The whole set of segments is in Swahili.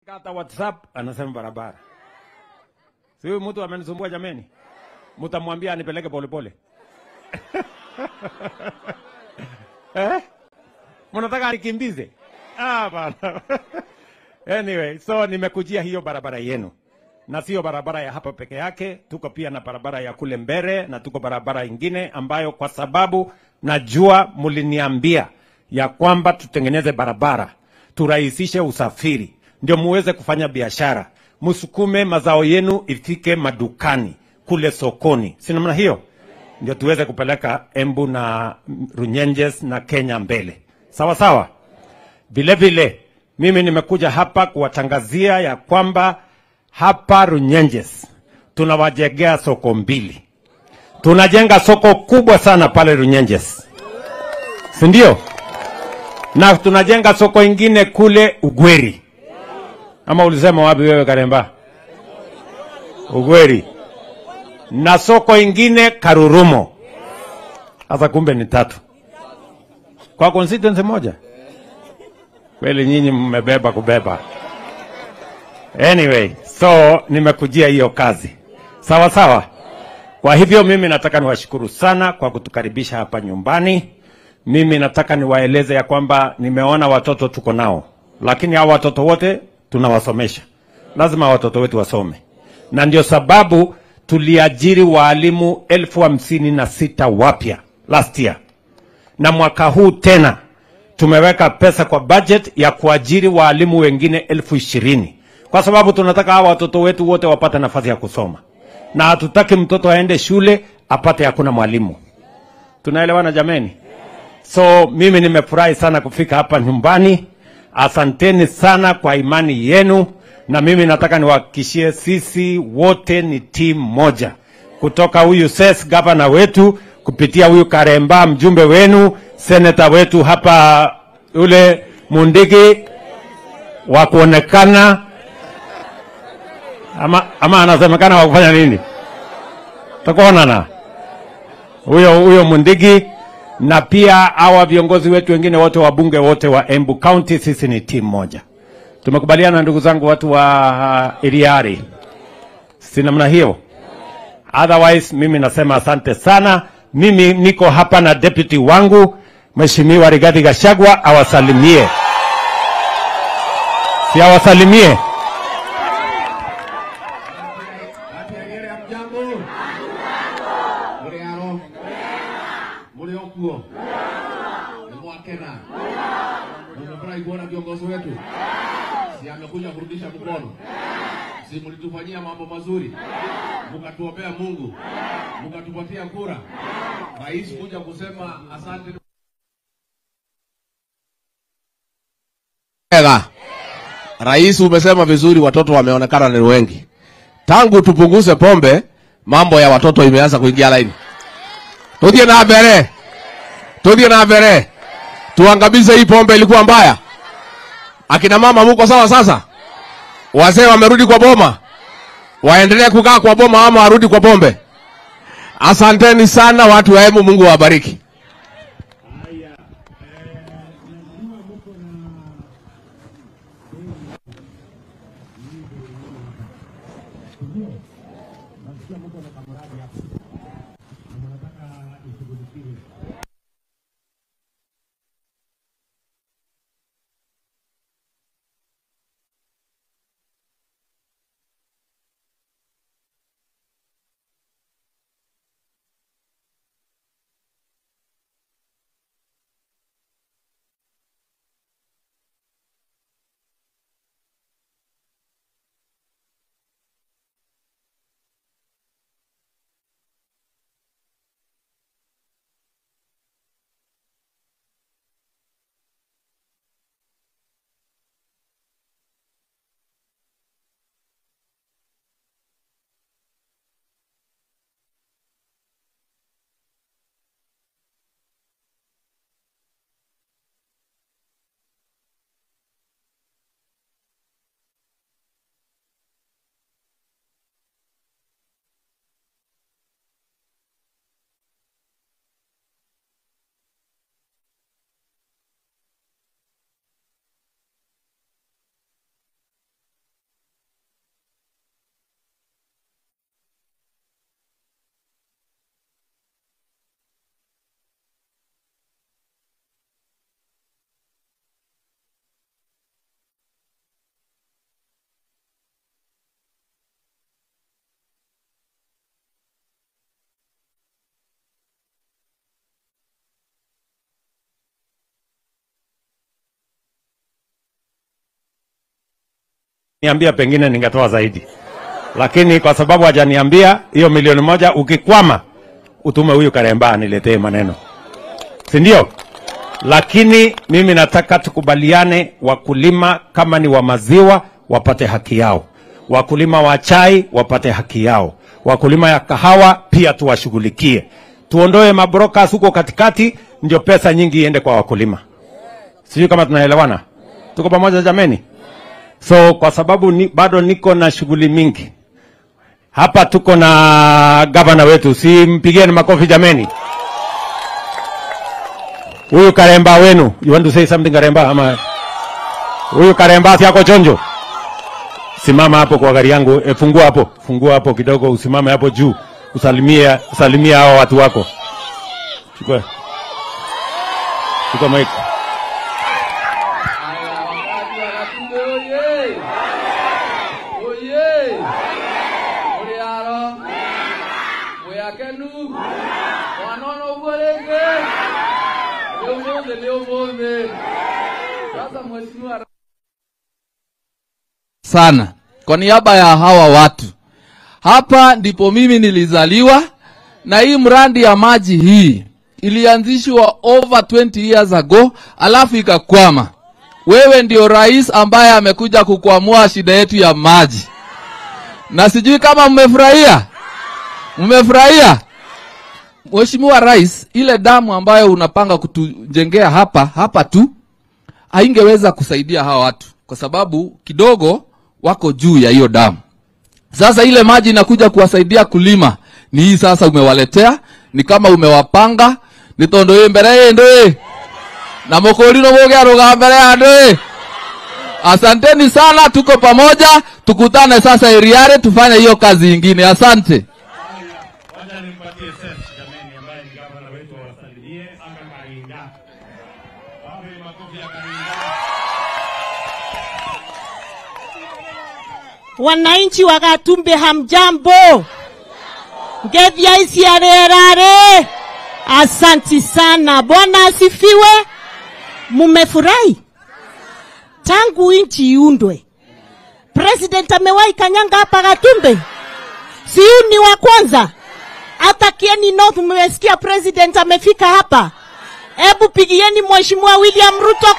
Kata WhatsApp anasema barabara. Si huyu mtu amenisumbua jameni. Mtamwambia anipeleke polepole. eh? Mnataka nikimbize? Ah, bana. anyway, so nimekujia hiyo barabara yenu. Na sio barabara ya hapa peke yake, tuko pia na barabara ya kule mbele na tuko barabara ingine ambayo kwa sababu najua mliniambia ya kwamba tutengeneze barabara, turahisishe usafiri, ndio muweze kufanya biashara, msukume mazao yenu ifike madukani kule sokoni, si namna hiyo? Ndio tuweze kupeleka Embu na Runyenjes na Kenya mbele, sawa sawa. Vile vile mimi nimekuja hapa kuwatangazia ya kwamba hapa Runyenjes tunawajengea soko mbili. Tunajenga soko kubwa sana pale Runyenjes, si ndio? Na tunajenga soko ingine kule Ugweri. Ama ulisema wapi wewe Karemba? Ugweri. Na soko ingine Karurumo. Sasa kumbe ni tatu kwa constituency moja. Kweli nyinyi mmebeba kubeba. Anyway, so nimekujia hiyo kazi sawa sawa. Kwa hivyo mimi nataka niwashukuru sana kwa kutukaribisha hapa nyumbani. Mimi nataka niwaeleze ya kwamba nimeona watoto tuko nao, lakini hao watoto wote tunawasomesha, lazima watoto wetu wasome, na ndio sababu tuliajiri waalimu elfu hamsini na sita wapya last year, na mwaka huu tena tumeweka pesa kwa budget ya kuajiri waalimu wengine elfu ishirini kwa sababu tunataka hawa watoto wetu wote wapate nafasi ya kusoma, na hatutaki mtoto aende shule apate hakuna mwalimu. Tunaelewana jameni? So mimi nimefurahi sana kufika hapa nyumbani. Asanteni sana kwa imani yenu, na mimi nataka niwahakikishie sisi wote ni timu moja, kutoka huyu ses gavana wetu kupitia huyu Karemba mjumbe wenu, seneta wetu hapa yule Mundigi wa kuonekana ama, ama anasemekana wa kufanya nini? Takuonana huyo huyo Mundigi na pia hawa viongozi wetu wengine wote wabunge wote wa Embu County, sisi ni timu moja. Tumekubaliana ndugu zangu, watu wa uh, Iriari, si namna hiyo? Otherwise mimi nasema asante sana. Mimi niko hapa na deputy wangu Mheshimiwa Rigathi Gachagua awasalimie, si awasalimie? Atiagere mjambo. Muri aro. Muri okuo. Ni mwakena. Mmefurahi kuona viongozi wetu. Si amekuja kurudisha mkono. Si mlitufanyia mambo mazuri. Mkatuombea Mungu. Mkatupatia kura. Rais kuja kusema asante. Ega. Rais umesema vizuri, watoto wameonekana ni wengi tangu tupunguze pombe, mambo ya watoto imeanza kuingia laini. Tudie na mbere, tudie na mbere, tuangamize hii pombe. Ilikuwa mbaya. Akina mama muko sawa sasa? Wazee wamerudi kwa boma, waendelee kukaa kwa boma ama warudi kwa pombe? Asanteni sana watu wa Embu, Mungu awabariki. niambia pengine ningetoa zaidi, lakini kwa sababu hajaniambia hiyo milioni moja, ukikwama utume huyu Karemba aniletee maneno, si ndio? Lakini mimi nataka tukubaliane, wakulima kama ni wa maziwa wapate haki yao, wakulima wa chai wapate haki yao, wakulima ya kahawa pia tuwashughulikie, tuondoe mabrokas huko katikati, ndio pesa nyingi iende kwa wakulima. Sijui kama tunaelewana, tuko pamoja jameni? So kwa sababu ni, bado niko na shughuli mingi hapa, tuko na gavana wetu, si mpigieni makofi jameni. Huyu Karemba wenu, you want to say something Karemba? Ama huyu Karemba si yako chonjo? Simama hapo kwa gari yangu, e, fungua hapo, fungua hapo kidogo, usimame hapo juu, usalimie usalimie hao watu wako. Chukua chukua mic. Haya, wakati wa Gatundu oye! Oye! Mũrĩ aro? Mwĩ akenu? Mwana ona ũguo rĩngĩ? Nĩ ũmũthĩ nĩ ũmũthĩ. Sasa mheshimiwa sana kwa niaba ya hawa watu hapa ndipo mimi nilizaliwa na hii mradi ya maji hii ilianzishwa over 20 years ago alafu ikakwama wewe ndio rais ambaye amekuja kukwamua shida yetu ya maji na sijui kama mmefurahia mmefurahia mheshimiwa rais ile damu ambayo unapanga kutujengea hapa hapa tu haingeweza kusaidia hawa watu kwa sababu kidogo wako juu ya hiyo damu. Sasa ile maji inakuja kuwasaidia kulima ni hii sasa umewaletea, ni kama umewapanga ni tondo ĩ mbere yĩndũ ĩ na mũkũri no mũgĩa rũga mbere ya andũ ĩ asanteni sana, tuko pamoja, tukutane sasa Iriare tufanye hiyo kazi ingine. Asante. Wacha nimpatie Seth jameni, ambaye ni gavana wetu awasalimie anga Karinga. Wapi makofi ya Karinga? Wananchi wa Gatumbe hamjambo, ngethia ici arerare. Asanti sana, Bwana asifiwe. Mumefurahi tangu nchi iundwe, president amewahi kanyanga hapa Gatumbe, si huyu ni wa kwanza. Hata Kieni North mmesikia president amefika hapa. Hebu pigieni mheshimiwa William Ruto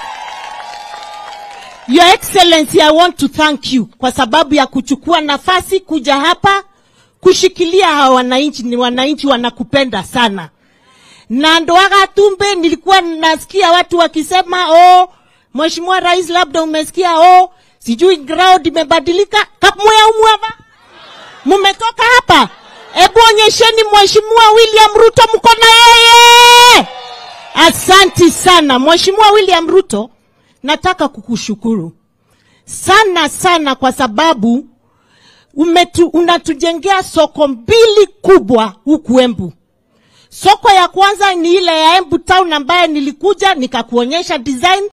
Your Excellency, I want to thank you kwa sababu ya kuchukua nafasi kuja hapa kushikilia hawa wananchi. Ni wananchi wanakupenda sana, na Ndoa Gatumbe nilikuwa nasikia watu wakisema oh, Mheshimiwa Rais, labda umesikia oh, sijui ground imebadilika. Kapmoya umwava mumetoka hapa, hebu onyesheni Mheshimiwa William Ruto mko na yeye. Asanti sana Mheshimiwa William Ruto, nataka kukushukuru sana sana kwa sababu umetu, unatujengea soko mbili kubwa huku Embu. Soko ya kwanza ni ile ya Embu Town ambaye nilikuja nikakuonyesha design